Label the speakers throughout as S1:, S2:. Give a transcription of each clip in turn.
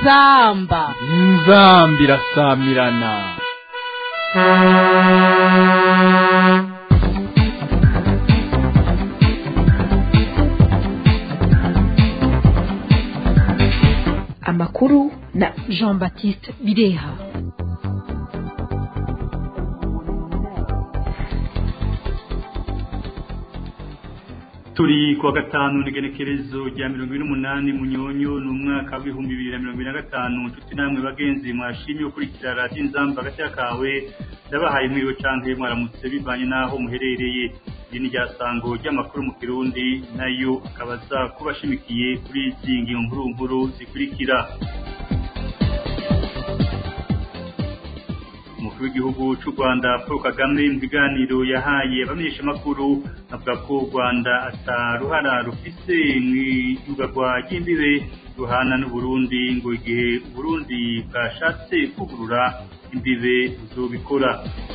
S1: inzamba
S2: inzamba irasamirana
S3: amakuru na
S1: jean baptiste bireha
S4: turi kuwa gatanu n'igenekerezo rya mirongo ine n'umunani munyonyo ni umwaka w'ibihumbi bibiri na mirongo ine na gatanu nshuti namwe bagenzi mwashimye gukurikira radiyo inzamba agashya kawe ndabahaye mwiriwe canke mwaramutse bivanye n'aho muherereye iri ni ryasango ry'amakuru mu kirundi nayo akaba aza kuba ashimikiye kuri izi ngingo nkuru nkuru zikurikira umukuru w'igihugu cy'u rwanda paul kagame mu biganiro yahaye abamenyeshamakuru avuga ko u rwanda ataruhara rufise mu iyugagwa ry'imbibe ruhana n'uburundi ngo igihe uburundi bwashatse kugurura imbibe buzobikora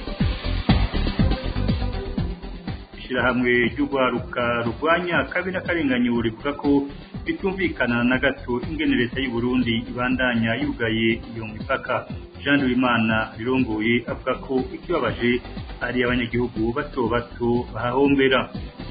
S4: ishyirahamwe ry'urwaruka rurwanya kabi n'akarenganyo rivuga ko bitumvikana na gato ingene leta y'u Burundi ibandanya yugaye iyo mipaka Jean Uwimana rirongoye avuga ko ikibabaje ari abanyagihugu bato bato bahahombera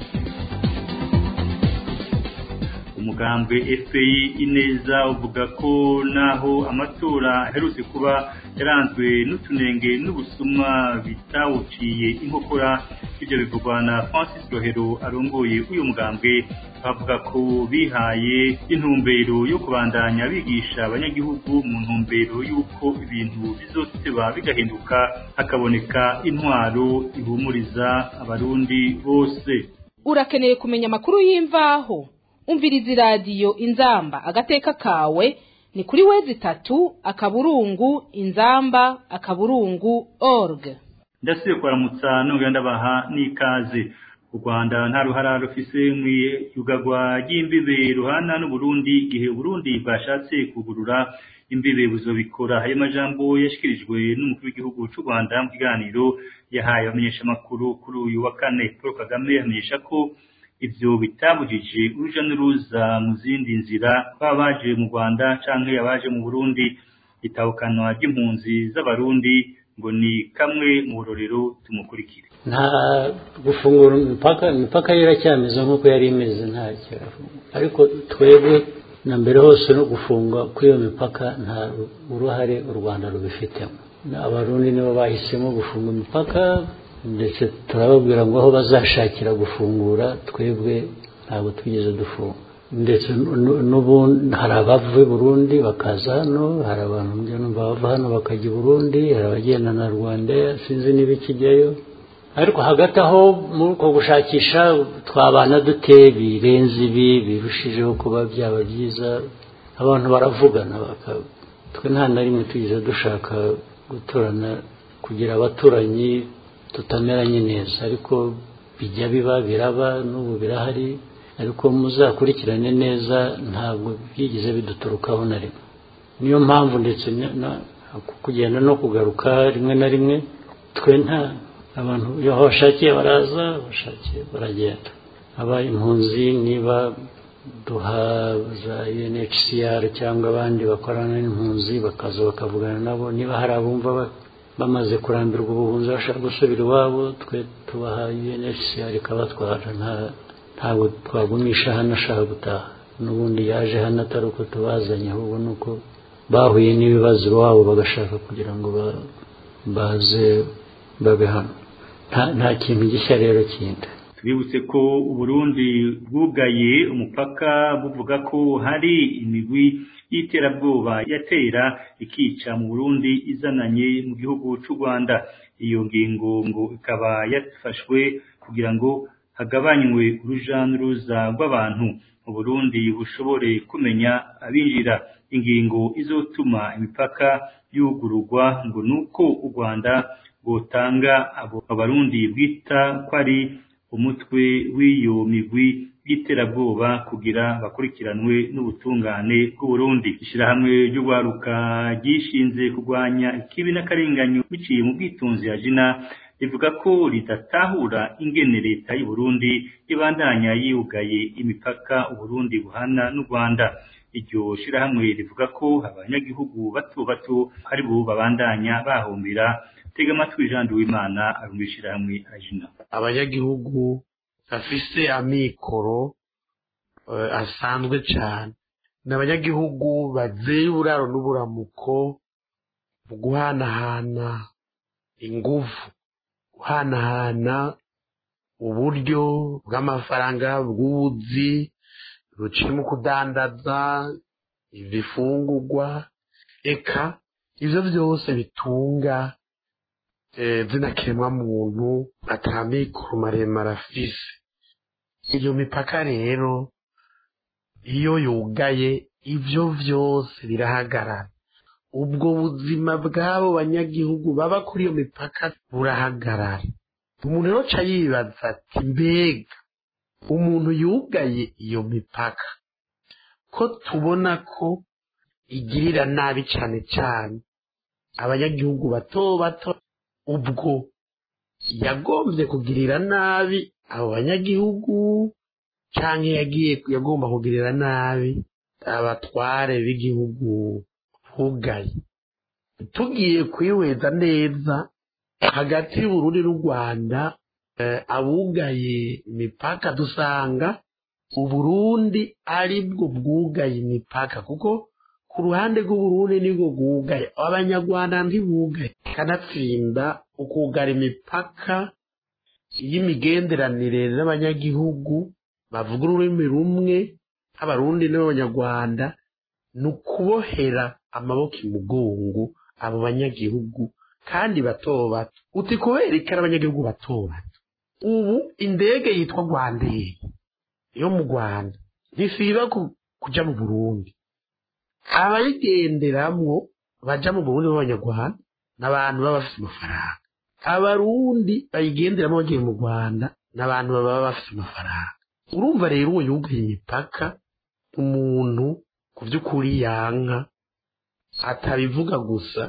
S4: umugambwe FPI ineza uvuga ko naho amatora aherutse kuba yaranzwe n'utunenge n'ubusumwa bitawuciye inkokora ibyo bivugwa na Francis Rohero arongoye uyu mugambwe bavuga ko bihaye intumbero yo kubandanya bigisha abanyagihugu mu ntumbero y'uko ibintu bizoteba bigahinduka hakaboneka intwaro ihumuriza abarundi bose
S1: urakeneye kumenya amakuru y'imvaho umviriza iradiyo inzamba agateka kawe ni kuri wezi itatu akaburungu inzamba akaburungu org
S4: ndasubiye kubaramutsa nongera ndabaha n'ikaze u rwanda nta ruhara rufise mu iyugagwa ry'imbibe ruhana n'uburundi igihe uburundi bwashatse kugurura imbibe buzobikora ayo majambo yashyikirijwe n'umukuru w'igihugu cy'u rwanda mu kiganiro yahaye abamenyeshamakuru kuri uyu wa kane paul kagame yamenyesha ko ivyo bitabujije uruja n'uruza mu zindi nzira baba baje mu rwanda canke abaje mu burundi itahukanwa ry'impunzi z'abarundi ngo ni kamwe mu burorero tumukurikire
S5: nta gufungura imipaka imipaka yo iracyameze nk'uko yari imeze nta ariko twebwe na mbere hose no gufunga kuri iyo mipaka nta uruhare u rwanda rubifitemo abarundi nibo bahisemo gufunga imipaka ndetse turababwira ngo aho bazashakira gufungura twebwe ntabwo twigeze dufunga ndetse n'ubundi hari abava i burundi bakaza hano hari abantu bava hano bakajya i burundi hari abagenda na rwanda sinzi n'ibikijyayo ariko hagati aho muri uko gushakisha twabana dute birenze ibi birushijeho kuba byaba byiza abantu baravugana twe nta na rimwe tugeze dushaka guturana kugira abaturanyi tutameranye neza ariko bijya biba biraba n'ubu birahari ariko muzakurikirane neza ntabwo byigeze biduturukaho na rimwe niyo mpamvu ndetse kugenda no kugaruka rimwe na rimwe twe nta abantu iyo bashakiye baraza bashakiye baragenda aba impunzi niba duha za UNHCR cyangwa abandi bakorana n'impunzi bakaza bakavugana nabo niba hari abumva bamaze kurambirwa ubuhunzi bashaka gusubira iwabo twe tubaha UNHCR ikabatwara ntabwo twagumisha hano ashaka gutaha n'ubundi yaje hano atari uko tubazanye ahubwo ni uko bahuye n'ibibazo iwabo bagashaka kugira ngo baze babe hano nta kintu gishya rero kindi
S4: tubibutse ko uburundi bwugaye umupaka buvuga ko hari imigwi y'iterabwoba yatera ikica mu burundi izananye mu gihugu cy'u rwanda iyo ngingo ngo ikaba yafashwe kugira ngo hagabanywe uruja n'uruza rw'abantu mu burundi bushobore kumenya abinjira ingingo izotuma imipaka yugururwa ngo ni uko u rwanda rwotanga abo abarundi bwita ko ari umutwe w'iyo migwi y'iterabwoba kugira bakurikiranwe n'ubutungane bw'uburundi ishyirahamwe ry'urwaruka ryishinze kurwanya ikibi n'akarenganyo biciye mu bwitunzi ya jina rivuga ko ridatahura ingene leta y'u Burundi ibandanya yugaye imipaka Uburundi buhana n'u Rwanda iryo shirahamwe rivuga ko abanyagihugu bato bato ari bo babandanya bahumbira tega amatwi Jean Duwimana ari mu shirahamwe ajina
S6: abanyagihugu bafise amikoro uh, asanzwe cyane ni abanyagihugu bazeye uburaro n'uburamuko mu guhanahana ingufu guhanahana uburyo bw'amafaranga bw'ubuzi buciye mu kudandaza ibifungurwa eka ivyo vyose bitunga zina kiremwa muntu atamikoro maremare afise iyo mipaka rero iyo yugaye ivyo vyose birahagarara ubwo buzima bw'abo banyagihugu baba kuri iyo mipaka burahagarara umuntu rero ca yibaza ati mbega umuntu yugaye iyo mipaka ko tubona ko igirira nabi cane cane abanyagihugu bato bato ubwo yagombye kugirira nabi abo banyagihugu canke yagiye yagomba kugirira nabi abatware b'igihugu bugaye tugiye kwihweza neza hagati y'uburundi n'u rwanda abugaye imipaka dusanga uburundi ari bwo bwugaye imipaka kuko ku ruhande rw'uburundi nibwo bwugaye abanyarwanda ntibugaye kanatsinda ukugara imipaka y'imigenderanire n'abanyagihugu bavuga ururimi rumwe nk'abarundi n'abanyarwanda ni ukubohera amaboko imugongo abo banyagihugu kandi bato bato uti kubera iki ari abanyagihugu bato bato ubu indege yitwa rwandair yo mu rwanda ntisiba kuja mu burundi abayigenderamwo baja mu burundi b'abanyarwanda n'abantu baba bafite amafaranga abarundi bayigenderamo bagiye mu rwanda n'abantu baba bafite amafaranga urumva rero uwo yugaye imipaka umuntu ku by'ukuri yanka atabivuga gusa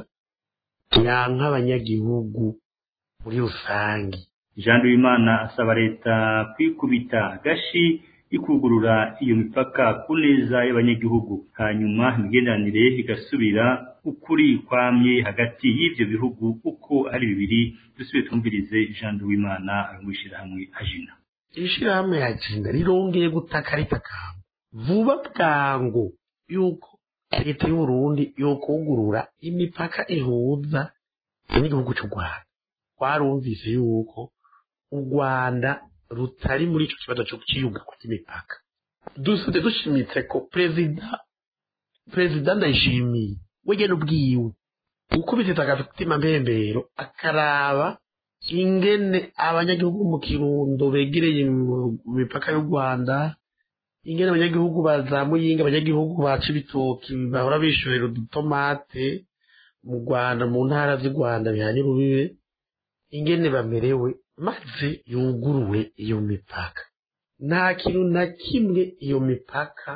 S6: yanka abanyagihugu muri rusange
S4: Jean Duwimana asaba leta kwikubita gashi ikugurura iyo mipaka ku neza y'abanyagihugu hanyuma imigenderanire igasubira ukuri kwamye hagati y'ivyo bihugu uko ari bibiri dusubire twumvirize Jean Duwimana aramwishira hamwe ajina
S6: ishirahamwe ya jina rirongeye gutaka ritakamba vuba bwangu yuko leta y'uburundi yokugurura imipaka ihuza n'igihugu cy'u rwanda twarumvise yuko u rwanda rutari muri icyo kibazo cyo kiyuga ry'imipaka dusabye dushimitse ko perezida perezida ndayishimiye wegena ubwiwe ukubitiza agatima mbembero akaraba ingene abanyagihugu mu kirundo begereye mu mipaka y'u rwanda ingene abanyagihugu bazamuyinga abanyagihugu baca ibitoki bahora bishorera udutomate mu rwanda mu ntara z'u rwanda bihanye urubibe ingene bamerewe maze yuguruwe iyo mipaka nta kintu na kimwe iyo mipaka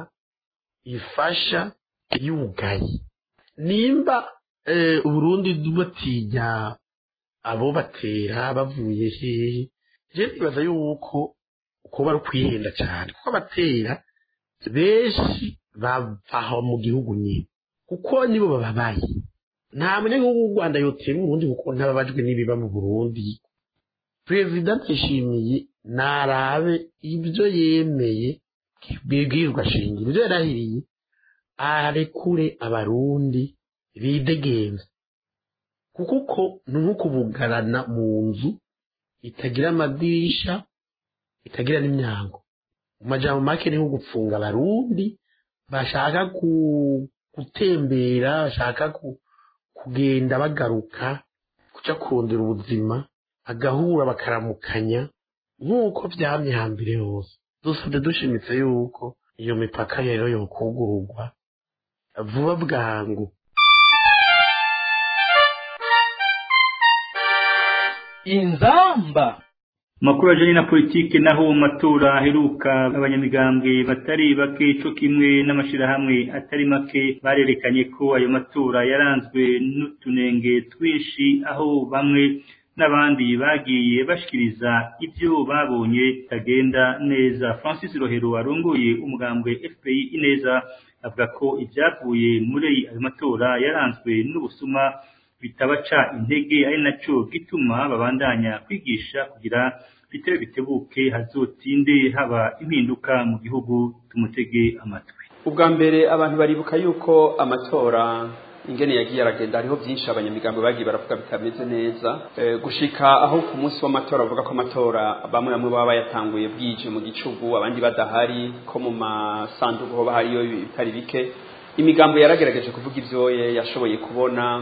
S6: ifasha yugaye nimba uburundi batinya abo batera bavuye hehe je nibaza yuko kuba ari ukwihenda cyane kuko abatera benshi bava mu gihugu nyine kuko nibo bababaye nta munyagihugu w'u rwanda yotera uburundi kuko ntababajwe n'ibiba mu burundi perezida ndayishimiye narabe ibyo yemeye bibwirwa shingiro ibyo yarahiriye arekure abarundi bidegenza kuko uko ni nko kubugarana mu nzu itagira amadirisha itagira n'imyango mu majambo make ni nko gupfunga abarundi bashaka gutembera bashaka kugenda bagaruka kuja kurondera ubuzima agahura bakaramukanya nk'uko byamye hambere hose dusabye dushimitse yuko iyo mipaka rero yokugururwa vuba bwangu
S2: inzamba
S4: makuru ajanye na politike naho mu matora aheruka abanyamigambwe batari bake co kimwe n'amashirahamwe atari make barerekanye ko ayo matora yaranzwe n'utunenge twinshi aho bamwe n'abandi bagiye bashikiriza ibyo babonye tagenda neza Francis Rohero arongoye umugambwe FPI ineza avuga ko ibyavuye muri ayo matora yaranzwe n'ubusuma bitabaca intege ari naco gituma babandanya kwigisha kugira bitebe bitebuke hazotinde haba impinduka mu gihugu tumutege amatwi
S7: ubwa mbere abantu baribuka yuko amatora ingene yagiye aragenda hariho byinshi abanyamigambo bagiye baravuga bitameze neza e, gushika aho ku munsi w'amatora bavuga ko amatora bamwe bamwe baba bayatanguye bwije mu gicugu abandi badahari ko mu masanduku hoba hariyo bitari bike imigambo yaragerageje kuvuga ivyo yashoboye kubona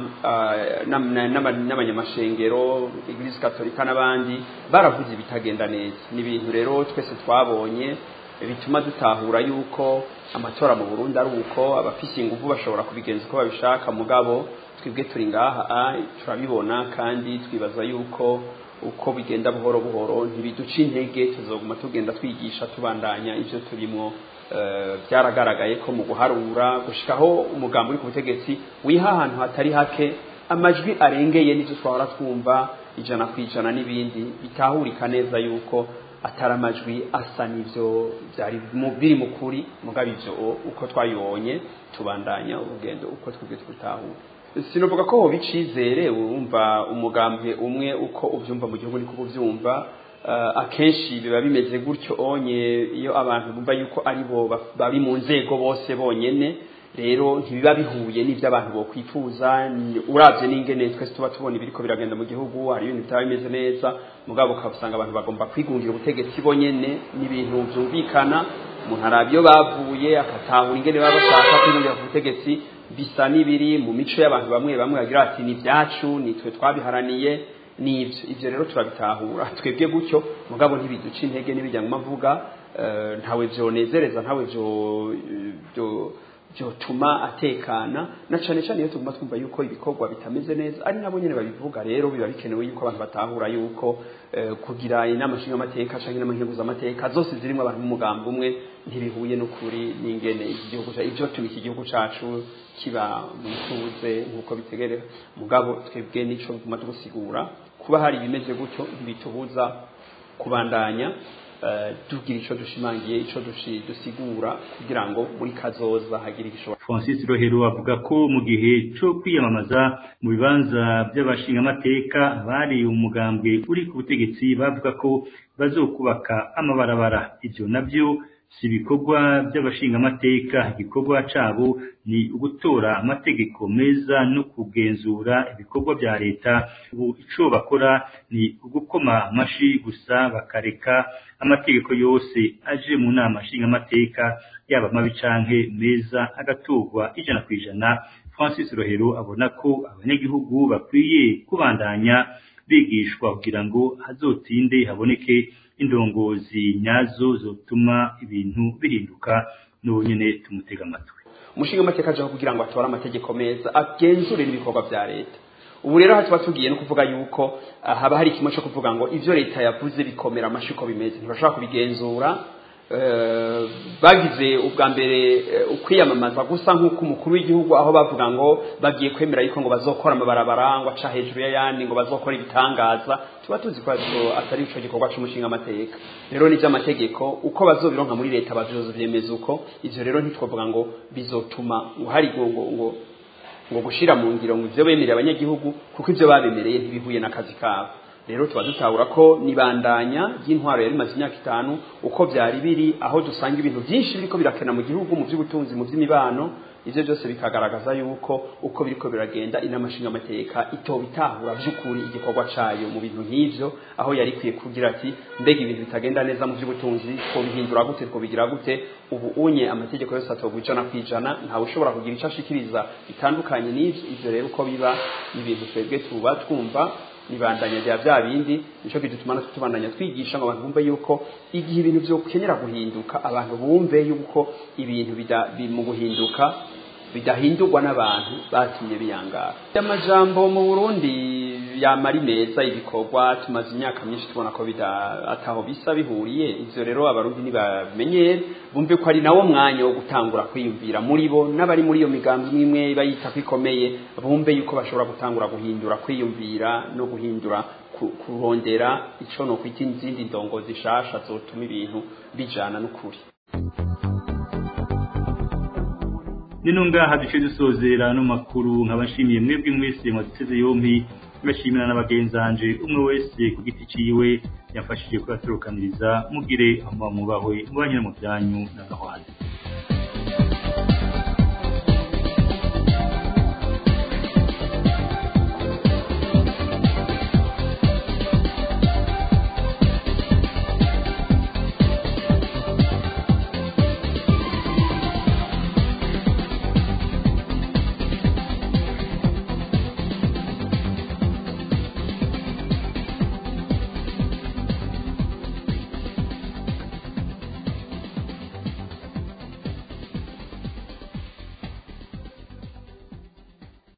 S7: n'abanyamashengero iglise katolika n'abandi baravuze ibitagenda neza ni ibintu rero twese twabonye bituma dutahura yuko amatora mu Burundi ari uko abafise ingufu bashobora kubigenza uko babishaka mugabo twebwe turi ngaha turabibona kandi twibaza yuko uko bigenda buhoro buhoro ntibiduca intege tuzoguma tugenda twigisha tubandanya ivyo turimo byaragaragaye ko mu guharura gushikaho umugambi uri ku butegetsi wiha ahantu hatari hake amajwi arengeye n'ibyo twahora twumva ijana ku ijana n'ibindi bitahurika neza yuko atari amajwi asa n'ibyo byari biri mu kuri mugabo ibyo uko twayibonye tubandanya urugendo uko twebwe twitahura sinavuga ko hoba icizere wumva umugambi umwe uko ubyumva mu gihugu niko ubyumva akenshi biba bimeze gutyo onye iyo abantu bumva yuko ari bo bari mu nzego bose bonyene rero ntibiba bihuye n'ibyo abantu bokwifuza urabye n'ingene twese tuba tubona ibiriko biragenda mu gihugu hari ibintu bitaba bimeze neza mugabo ukabusanga abantu bagomba kwigungira ubutegetsi bonyene n'ibintu byumvikana umuntu araba iyo bavuye agatahura ingene baba bashaka kwigungira ku butegetsi bisa n'ibiri mu mico y'abantu bamwe bamwe bagira ati ni ibyacu ni twe twabiharaniye nibyo ibyo rero turabitahura twebwe gutyo mugabo ntibiduca intege n'ibijyanye mavuga ntawe byonezereza ntawe byo byotuma atekana na cyane cyane iyo tuguma twumva yuko ibikorwa bitameze neza ari nabo nyene babivuga rero biba bikenewe yuko abantu batahura yuko kugira inama nshinga amateka cyangwa inama nkenguza amateka zose zirimo abantu b'umugambi umwe ntibihuye n'ukuri n'ingene iki gihugu ibyo tuma iki gihugu cacu kiba mu ituze nk'uko bitegerera mugabo twebwe nico tuguma tugusigura kuba hari ibimeze gutyo ntibitubuza kubandanya tugira icyo dushimangiye icyo dusigura kugira ngo muri kazoza hagire igishobora
S4: francis rohero avuga ko mu gihe cyo kwiyamamaza mu bibanza by'abashingamateka bari umugambwe uri ku butegetsi bavuga ko bazokubaka amabarabara ibyo nabyo si ibikorwa by'abashingamateka igikorwa cabo ni ugutora amategeko meza no kugenzura ibikorwa bya leta ubu ico bakora ni ugukoma amashi gusa bakareka amategeko yose aje mu nama nshingamateka yaba mabi canke meza agatorwa ijana ku ijana francis rohero abona ko abanyagihugu bakwiye kubandanya bigishwa kugira ngo hazotinde haboneke indongozi nyazo zotuma ibintu bihinduka n'ubu nyene tumutega amatwi
S7: umushinga amateka ajaho kugira ngo atore amategeko meza agenzure n'ibikorwa bya leta ubu rero tuba tugiye no kuvuga yuko haba hari kimwe cyo kuvuga ngo ivyo leta yavuze bikomera amashi uko bimeze ntibashobora kubigenzura bagize ubwa mbere ukwiyamamaza gusa nk'uko umukuru w'igihugu aho bavuga ngo bagiye kwemera yuko ngo bazokora amabarabara ngo aca hejuru y'ayandi ngo bazokora ibitangaza tuba tuzi ko atari ico gikorwa c'umushinga amateka rero ni vy'amategeko uko bazobironka muri leta bazovyemeza uko ivyo rero ntitwovuga ngo bizotuma ngo hari ngo ngo ngo gushira mu ngiro ngo ivyo bemerera abanyagihugu kuko ivyo babemereye ntibihuye n'akazi kabo rero tuba dutahura ko nibandanya ry'intwaro yari maze imyaka itanu uko byari biri aho dusanga ibintu byinshi biriko birakena mu gihugu mu by'ubutunzi mu by'imibano ivyo byose bikagaragaza yuko uko biriko biragenda inama nshingamateka itoba itahura by'ukuri igikorwa cayo mu bintu nk'ivyo aho yari ikwiye kugira ati mbega ibintu bitagenda neza mu by'ubutunzi twobihindura gute twobigira gute ubu unye amategeko yose atogwa ijana ku ijana ntawe ushobora kugira ico ashikiriza bitandukanye n'ivyo ivyo rero uko biba ni ibintu twebwe tuba twumva nibandanya bya bya bindi nico gituma natwe tubandanya twigisha ngo abantu bumve yuko igihe ibintu byo kenyera guhinduka abantu bumve yuko ibintu mu guhinduka bidahindurwa n'abantu batinye biyangara amajambo mu Burundi yamari meza ibikorwa tumaze imyaka myinshi tubona ko ataho bisa bihuriye ivyo rero abarundi ntibamenyere bumve ko ari nawo mwanya wo gutangura kwiyumvira muri bo n'abari muri iyo migambi imwe bayita ko ikomeye bumve yuko bashobora gutangura guhindura kwiyumvira no guhindura kurondera ico no kwita izindi ndongo zishasha zotuma ibintu bijana n'ukuri
S4: nino ngaha duce dusozera no makuru nkaba nshimiye mwebwe mwese mwaduteze yompi ngashimira n'abagenzanje umwe wese ku giti ciwe yafashije kubaturukaniriza mugire aho mubahwe mubanye no mu byanyu n'agahwana